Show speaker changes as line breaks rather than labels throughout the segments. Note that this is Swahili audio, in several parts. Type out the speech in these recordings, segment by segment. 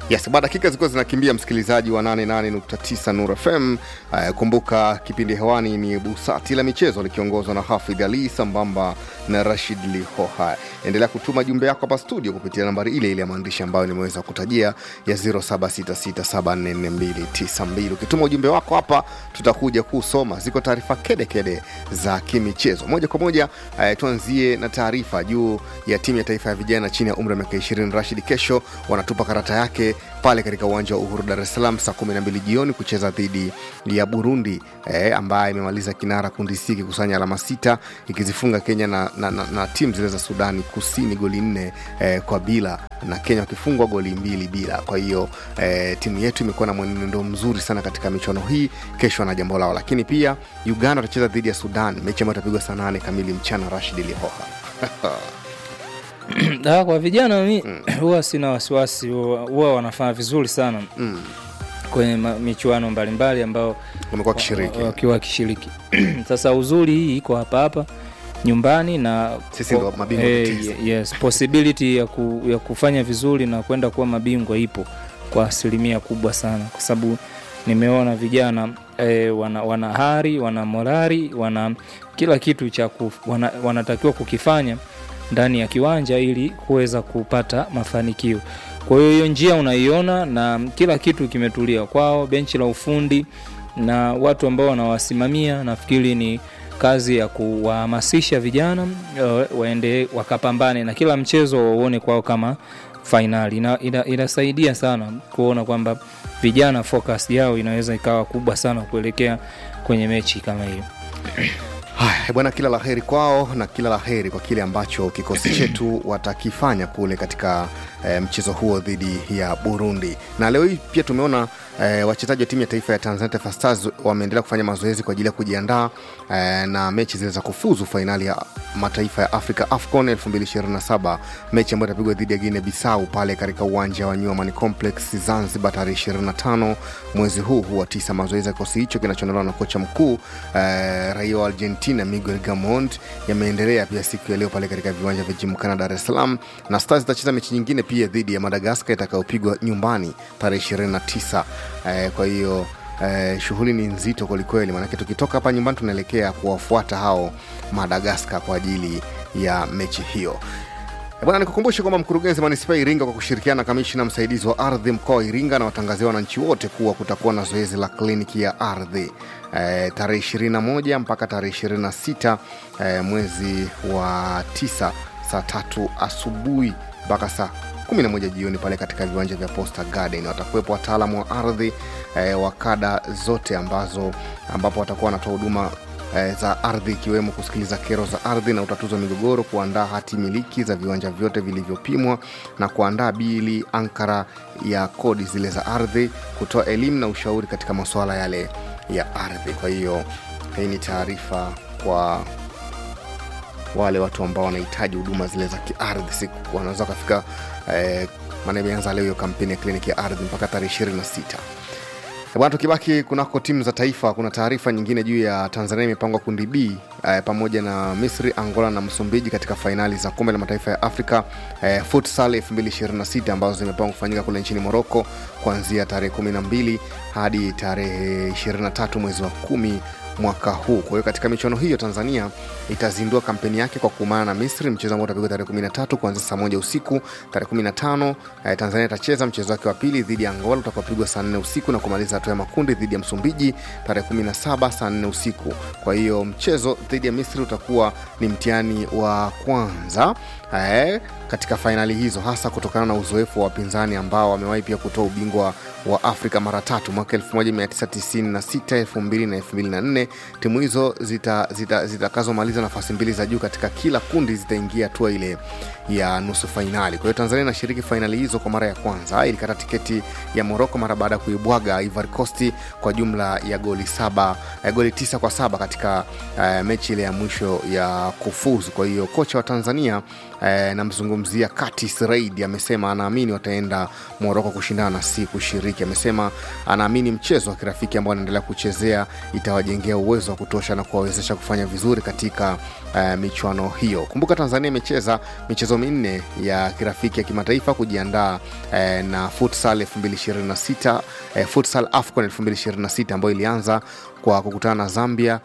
Yes, baada dakika zilikuwa zinakimbia, msikilizaji wa 88.9 Nur FM. Uh, kumbuka kipindi hewani ni Busati la Michezo likiongozwa na Hafidh Ali sambamba na Rashid Lihoha. Endelea kutuma jumbe yako hapa studio kupitia nambari ile ile ya maandishi ambayo nimeweza kutajia ya 0766744292. Ukituma ujumbe wako hapa, tutakuja kusoma. Ziko taarifa kedekede za kimichezo moja kwa moja. Uh, tuanzie na taarifa juu ya timu ya taifa ya vijana chini ya umri wa miaka 20. Rashid kesho wanatupa karata yake pale katika uwanja wa Uhuru Dar es Salaam saa 12 jioni kucheza dhidi ya Burundi eh, ambaye imemaliza kinara kundi C ikikusanya alama sita ikizifunga Kenya na, na, na, na timu zile za Sudani Kusini goli nne eh, kwa bila na Kenya wakifungwa goli mbili bila. Kwa hiyo eh, timu yetu imekuwa na mwenendo mzuri sana katika michuano hii. Kesho na jambo lao, lakini pia Uganda watacheza dhidi ya Sudan, mechi ambayo itapigwa saa nane kamili mchana. Rashid Lihoha
Ah, kwa vijana mi huwa sina wasiwasi, huwa huwa wanafanya vizuri sana
mm.
kwenye ma- michuano mbalimbali ambao
wamekuwa wakishiriki
wa- wakiwa wakishiriki. Sasa uzuri hii iko hapa hapa nyumbani na
Sisi ndo mabingwa
eh,
tetezi.
yes, possibility ya, ku, ya kufanya vizuri na kwenda kuwa mabingwa ipo kwa asilimia kubwa sana, kwa sababu nimeona vijana eh, wana, wana hari wana morari wana kila kitu cha kuf, wana, wanatakiwa kukifanya ndani ya kiwanja ili kuweza kupata mafanikio. Kwa hiyo hiyo njia unaiona na kila kitu kimetulia kwao, benchi la ufundi na watu ambao wanawasimamia, nafikiri ni kazi ya kuwahamasisha vijana eh, waende wakapambane na kila mchezo wauone kwao kama fainali. Ina, ina, inasaidia sana kuona kwamba vijana focus yao inaweza ikawa kubwa sana kuelekea kwenye mechi kama hiyo.
Haya bwana, kila la heri kwao na kila la heri kwa kile ambacho kikosi chetu watakifanya kule katika e, mchezo huo dhidi ya Burundi. Na leo hii pia tumeona e, wachezaji wa timu ya taifa ya Tanzania Taifa Stars wameendelea kufanya mazoezi kwa ajili ya kujiandaa e, na mechi zile za kufuzu fainali ya mataifa ya Afrika AFCON 2027 mechi ambayo itapigwa dhidi ya Guinea Bissau pale katika uwanja wa New Amani Complex Zanzibar tarehe 25 mwezi huu huu wa tisa. Mazoezi ya kikosi hicho kinachoandaliwa na kocha mkuu eh, raia wa Argentina Miguel Gamond yameendelea pia siku ya leo pale katika viwanja vya Jimkana Dar es Salaam, na Stars itacheza mechi nyingine pia dhidi ya Madagaskar itakayopigwa nyumbani tarehe 29. Eh, kwa hiyo Eh, shughuli ni nzito kwelikweli, maanake tukitoka hapa nyumbani tunaelekea kuwafuata hao Madagaskar kwa ajili ya mechi hiyo. Eh, Bwana, nikukumbushe kwamba mkurugenzi manispaa ya Iringa kwa kushirikiana na kamishina msaidizi wa ardhi mkoa wa Iringa na watangazia wananchi wote kuwa kutakuwa na zoezi la kliniki ya ardhi eh, tarehe 21 mpaka tarehe 26 eh, mwezi wa tisa saa tatu asubuhi mpaka saa 11 jioni pale katika viwanja vya Posta Garden. Watakuwepo wataalamu wa ardhi eh, wa kada zote ambazo ambapo watakuwa wanatoa huduma eh, za ardhi ikiwemo kusikiliza kero za ardhi na utatuzi wa migogoro, kuandaa hati miliki za viwanja vyote vilivyopimwa na kuandaa bili ankara ya kodi zile za ardhi, kutoa elimu na ushauri katika masuala yale ya ardhi. Kwa hiyo hii ni taarifa kwa wale watu ambao wanahitaji huduma zile za kiardhi, siku wanaweza wakafika eh, maana imeanza leo hiyo kampeni ya kliniki ya ardhi mpaka tarehe 26. Eh, Bwana, tukibaki kunako timu za taifa, kuna taarifa nyingine juu ya Tanzania imepangwa kundi B eh, pamoja na Misri, Angola na Msumbiji katika fainali za kombe la mataifa ya Afrika eh, futsal 2026 ambazo zimepangwa kufanyika kule nchini Moroko kuanzia tarehe 12 hadi tarehe 23 mwezi wa kumi mwaka huu. Kwa hiyo katika michuano hiyo Tanzania itazindua kampeni yake kwa kuumana na Misri, mchezo ambao utapigwa tarehe 13 kuanzia saa moja usiku. Tarehe 15 eh, Tanzania itacheza mchezo wake wa pili dhidi ya Angola utakaopigwa saa 4 usiku na kumaliza hatua ya makundi dhidi ya Msumbiji tarehe 17 saa 4 usiku. Kwa hiyo mchezo dhidi ya Misri utakuwa ni mtihani wa kwanza eh, katika fainali hizo, hasa kutokana na uzoefu wa wapinzani ambao wamewahi pia kutoa ubingwa wa Afrika mara tatu mwaka 1996, 2000 na 2004. Timu hizo zitakazomaliza zita, zitakazomaliza nafasi mbili za juu katika kila kundi zitaingia hatua ile ya nusu fainali. Kwa hiyo Tanzania inashiriki fainali hizo kwa mara ya kwanza. Ilikata tiketi ya Moroko mara baada ya kuibwaga Ivory Coast kwa jumla ya goli saba, eh, goli tisa kwa saba katika eh, mechi ile ya mwisho ya kufuzu. Kwa hiyo kocha wa Tanzania eh, namzungumzia Curtis Reid amesema anaamini wataenda Moroko kushindana na si kushiriki. Amesema anaamini mchezo wa kirafiki ambao anaendelea kuchezea itawajengea uwezo wa kutosha na kuwawezesha kufanya vizuri katika eh, michuano hiyo. Kumbuka Tanzania imecheza michezo minne ya kirafiki ya kimataifa kujiandaa eh, na futsal 2026 eh, futsal AFCON 2026 ambayo ilianza kwa kukutana na Zambia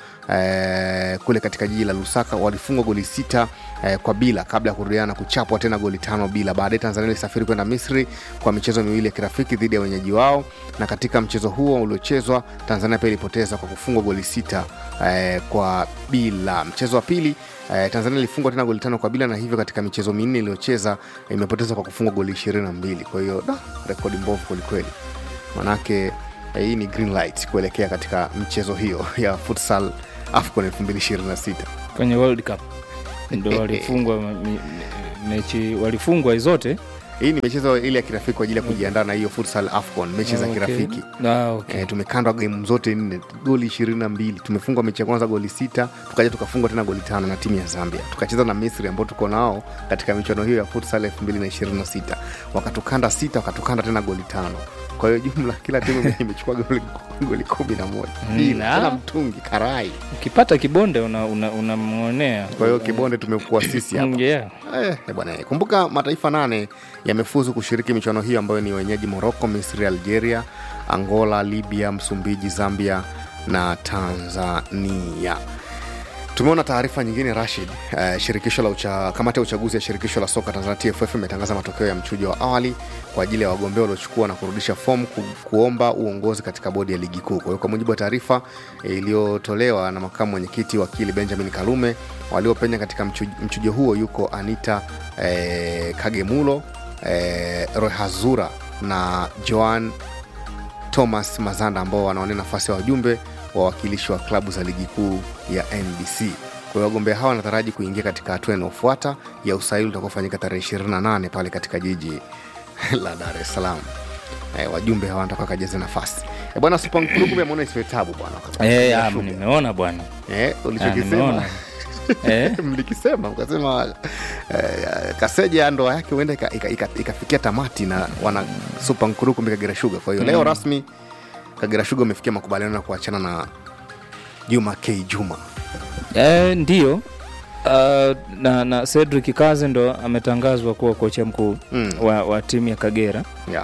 eh, kule katika jiji la Lusaka. Walifungwa goli sita eh, kwa bila kabla ya kurudiana na kuchapwa tena goli tano bila. Baadaye Tanzania ilisafiri kwenda Misri kwa michezo miwili ya kirafiki dhidi ya wenyeji wao, na katika mchezo huo uliochezwa Tanzania pia ilipoteza kwa kufungwa goli sita eh, kwa bila. Mchezo wa pili eh, Tanzania ilifungwa tena goli tano kwa bila, na hivyo katika michezo minne iliyocheza imepoteza kwa kufungwa goli ishirini na mbili. Kwa hiyo da, rekodi mbovu kwelikweli, manake eh, hii ni green light kuelekea katika michezo hiyo ya futsal AFCON 2026.
kwenye World Cup ndo walifungwa me- me- mechi walifungwa zote
Hii ni michezo ile ya kirafiki kwa ajili ya kujiandaa na hiyo futsal AFCON, mechi za
Okay.
kirafiki.
Ah, okay.
E, tumekandwa gemu zote nne goli ishirini na mbili tumefungwa mechi ya kwanza goli sita tukaja tukafungwa tena goli tano na timu ya zambia tukacheza na misri ambao tuko nao katika michuano hiyo ya futsal elfu mbili na ishirini na sita wakatukanda sita wakatukanda tena goli tano kwa hiyo jumla kila timu imechukua goli, goli kumi na moja bila
Mm,
tena
ah.
mtungi karai
ukipata kibonde unamwonea una, unamwonea.
kwa hiyo kibonde tumekuwa sisi hapa
Mm, yeah.
Eh, eh, bwana eh. kumbuka mataifa nane yamefuzu kushiriki michuano hiyo ambayo ni wenyeji morocco misri algeria angola libya msumbiji zambia na tanzania tumeona taarifa nyingine rashid uh, shirikisho la ucha, kamati ya uchaguzi ya shirikisho la soka tanzania tff imetangaza matokeo ya mchujo wa awali kwa ajili ya wagombea waliochukua na kurudisha fomu ku, kuomba uongozi katika bodi ya ligi kuu kwa hiyo kwa mujibu wa taarifa eh, iliyotolewa na makamu mwenyekiti wakili benjamin kalume waliopenya katika mchujo, mchujo huo yuko anita eh, kagemulo eh, rohazura na joan thomas mazanda ambao wanaonea nafasi ya wajumbe wawakilishi wa klabu za ligi kuu ya nbc kwa hiyo wagombea hawa wanataraji kuingia katika hatua inayofuata ya usaili utakaofanyika tarehe 28 pale katika jiji la dar es salaam e, wajumbe hawa wanataka wakajaze nafasi e, bwana supankulugu ameona isiwe tabu bwana
Eh, ah, nimeona bwana
e,
Ah,
ulichokisema
nimeona. Eh,
mlikisema mkasema eh, kaseja ndoa yake huenda ikafikia ika, ika, ikafikia tamati na wana supa nkurukumbi kagera shuga kwa hiyo leo rasmi kagera shuga umefikia makubaliano ya kuachana na juma k juma
eh, ndio uh, na, na Cedric Kaze ndo ametangazwa kuwa kocha mkuu
Mm.
wa, wa timu ya Kagera
yeah.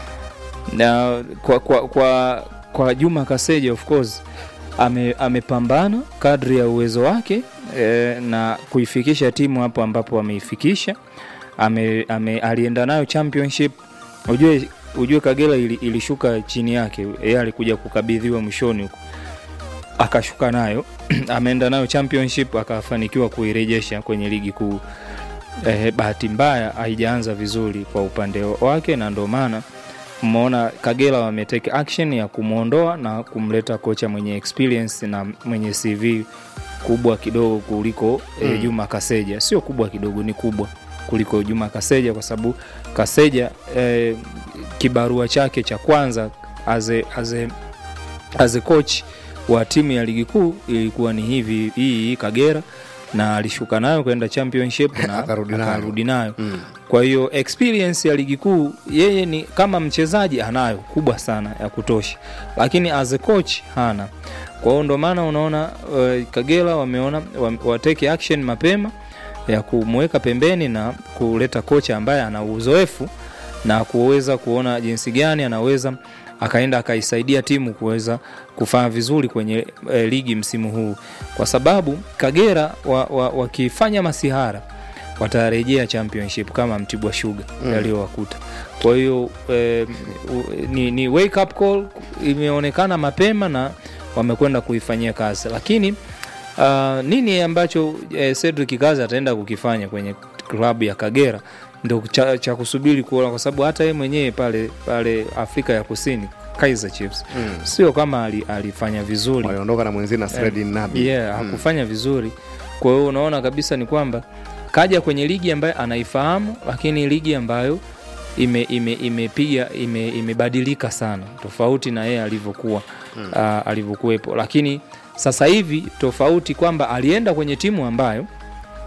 na kwa, kwa, kwa, kwa Juma Kaseja of course ame, amepambana kadri ya uwezo wake e, na kuifikisha timu hapo ambapo ameifikisha ame, ame, alienda nayo championship ujue, ujue Kagera ili, ilishuka chini yake yeye alikuja kukabidhiwa mwishoni huko akashuka nayo ameenda nayo championship akafanikiwa kuirejesha kwenye ligi kuu eh, bahati mbaya haijaanza vizuri kwa upande wake na ndio maana mmeona Kagera wameteke action ya kumwondoa na kumleta kocha mwenye experience na mwenye CV kubwa kidogo kuliko mm. eh, Juma Kaseja. Sio kubwa kidogo, ni kubwa kuliko Juma Kaseja kwa sababu Kaseja eh, kibarua chake cha kwanza as a, as a, as a coach wa timu ya ligi kuu ilikuwa ni hivi hii hii Kagera na alishuka nayo kwenda championship na
Akarudi nayo.
akarudi nayo
Mm.
kwa hiyo experience ya ligi kuu yeye ni kama mchezaji anayo kubwa sana ya kutosha lakini as a coach hana kwa hiyo ndo maana unaona uh, kagera wameona wa- wateke action mapema ya kumweka pembeni na kuleta kocha ambaye ana uzoefu na kuweza kuona jinsi gani anaweza akaenda akaisaidia timu kuweza kufanya vizuri kwenye e, ligi msimu huu kwa sababu kagera wakifanya wa, wa masihara watarejea championship kama mtibwa shuga mm. yaliyowakuta kwa hiyo eh, u- ni, ni wake up call imeonekana mapema na wamekwenda kuifanyia kazi lakini uh, nini ambacho eh, cedric kazi ataenda kukifanya kwenye klabu ya kagera ndo cha, cha kusubiri kuona kwa sababu hata yeye mwenyewe pale pale afrika ya kusini kaizer chiefs
Mm.
sio kama ali, alifanya vizuri
waliondoka na mwenzie na Sredin Nabi
yeah, hakufanya vizuri kwa hiyo unaona kabisa ni kwamba kaja kwenye ligi ambayo anaifahamu lakini ligi ambayo ime, ime, imepiga ime, imebadilika sana tofauti na yeye alivyokuwa mm. uh, alivyokuwepo lakini sasa hivi tofauti kwamba alienda kwenye timu ambayo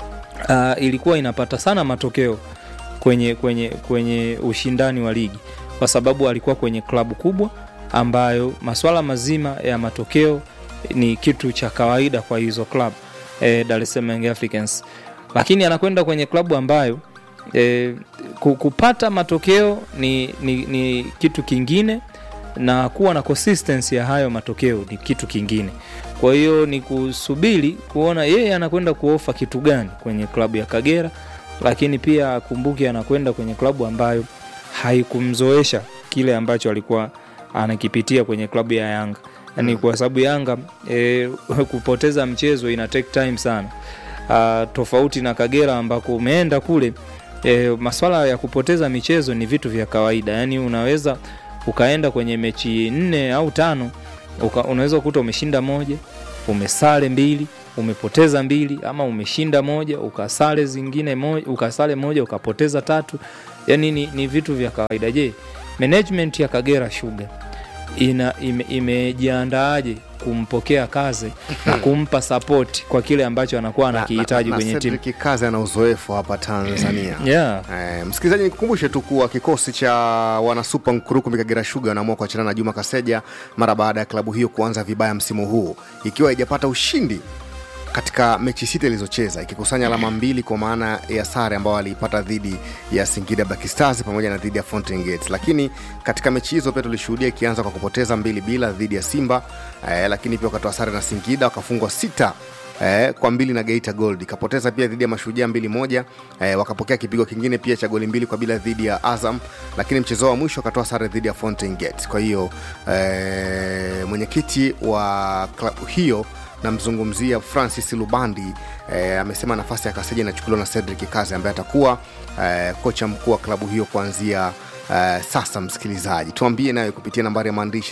uh, ilikuwa inapata sana matokeo kwenye, kwenye, kwenye ushindani wa ligi kwa sababu alikuwa kwenye klabu kubwa ambayo maswala mazima ya matokeo ni kitu cha kawaida kwa hizo klabu eh, Dar es Salaam Young Africans, lakini anakwenda kwenye klabu ambayo eh, ku- kupata matokeo ni, ni, ni kitu kingine na kuwa na consistency ya hayo matokeo ni kitu kingine. Kwa hiyo ni kusubiri kuona yeye anakwenda kuofa kitu gani kwenye klabu ya Kagera, lakini pia akumbuke anakwenda kwenye klabu ambayo haikumzoesha kile ambacho alikuwa anakipitia kwenye klabu ya Yanga. Yani kwa sababu Yanga e, kupoteza mchezo ina take time sana. Uh, tofauti na Kagera ambako umeenda kule e, maswala ya kupoteza michezo ni vitu vya kawaida. Yani unaweza ukaenda kwenye mechi nne au tano uka, unaweza kukuta umeshinda moja, umesale mbili, umepoteza mbili, ama umeshinda moja ukasale zingine moja, ukasale moja ukapoteza tatu. Yani ni, ni vitu vya kawaida. Je, management ya Kagera Sugar ina ime- imejiandaaje kumpokea kazi na kumpa support kwa kile ambacho anakuwa anakihitaji
Na- na-
kwenye
na
timu
Cedric Kazi ana uzoefu hapa Tanzania.
yeah.
Eh, msikilizaji nikukumbushe tu kuwa kikosi cha wanasupa Nkurukumbi Kagera Sugar wanaamua kuachana na Juma Kaseja mara baada ya klabu hiyo kuanza vibaya msimu huu ikiwa haijapata ushindi katika mechi sita ilizocheza ikikusanya alama mbili kwa maana ya sare ambayo aliipata dhidi ya Singida Black Stars pamoja na dhidi ya Fountain Gate. Lakini katika mechi hizo pia tulishuhudia ikianza kwa kupoteza mbili bila dhidi ya Simba eh, lakini pia wakatoa sare na Singida wakafungwa sita eh, kwa mbili na Geita Gold ikapoteza pia dhidi ya Mashujaa mbili moja eh, wakapokea kipigo kingine pia cha goli mbili kwa bila dhidi ya Azam, lakini mchezo wa mwisho wakatoa sare dhidi ya Fountain Gate. Kwa hiyo eh, mwenyekiti wa klabu hiyo namzungumzia Francis Lubandi eh, amesema nafasi ya Kaseja inachukuliwa na Cedric Kazi ambaye atakuwa eh, kocha mkuu wa klabu hiyo kuanzia Uh, sasa msikilizaji tuambie nayo kupitia nambari ya maandishi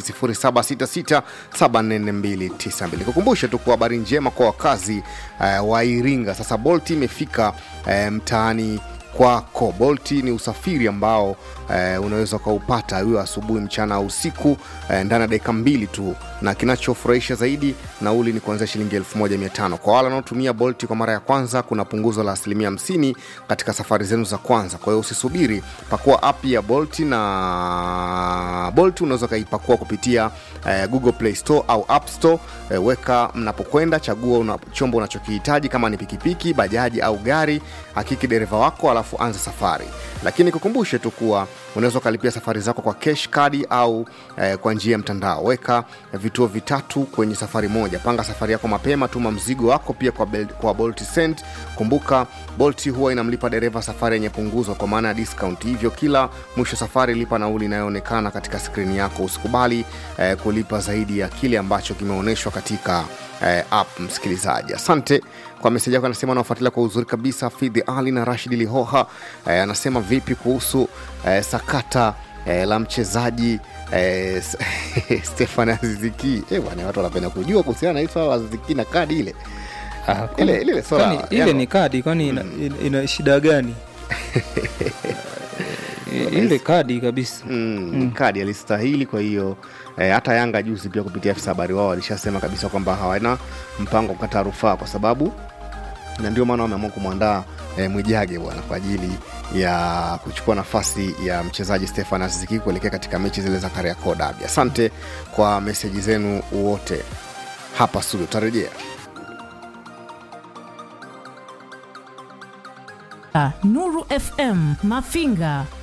0766744292 kukumbushe tu kwa habari njema kwa wakazi uh, wa iringa sasa bolt imefika uh, mtaani kwako bolti ni usafiri ambao eh, unaweza ukaupata hiyo asubuhi mchana au usiku eh, ndani ya dakika mbili tu na kinachofurahisha zaidi nauli ni kuanzia shilingi 1500 kwa wale wanaotumia bolti kwa mara ya kwanza kuna punguzo la asilimia 50 katika safari zenu za kwanza kwa hiyo usisubiri pakua app ya bolti na bolti unaweza ukaipakua kupitia eh, google play store au app store eh, weka mnapokwenda chagua una, chombo unachokihitaji kama ni pikipiki bajaji au gari hakiki dereva wako alafu anza safari lakini kukumbushe tu kuwa unaweza ukalipia safari zako kwa cash kadi au eh, kwa njia ya mtandao weka vituo vitatu kwenye safari moja panga safari yako mapema tuma mzigo wako pia kwa, Bel, kwa bolt send kumbuka bolt huwa inamlipa dereva safari yenye punguzo kwa maana ya discount hivyo kila mwisho safari lipa nauli inayoonekana katika skrini yako usikubali eh, kulipa zaidi ya kile ambacho kimeonyeshwa katika eh, app msikilizaji asante kwa meseji yako anasema anaofuatilia kwa uzuri kabisa fidhi ali na rashid lihoha eh, anasema vipi kuhusu eh, sakata eh, la mchezaji eh, stefan aziziki eh, bwana watu wanapenda kujua kuhusiana na hii swala la aziziki na kadi ile
Ah, kwani-
Ile- ile swala-
kwani ile
Yanga-
ni kadi kwani ina, ina, ina shida gani I- ile kadi kabisa
mm, mm. kadi alistahili kwa hiyo eh, hata yanga juzi pia kupitia afisa habari wao walishasema kabisa kwamba hawana mpango wa kukata rufaa kwa sababu na ndio maana wameamua kumwandaa eh, mwijage bwana kwa ajili ya kuchukua nafasi ya mchezaji stefan aziziki kuelekea katika mechi zile za kariakoo dabi asante kwa meseji zenu wote hapa studio tutarejea
Nuru FM Mafinga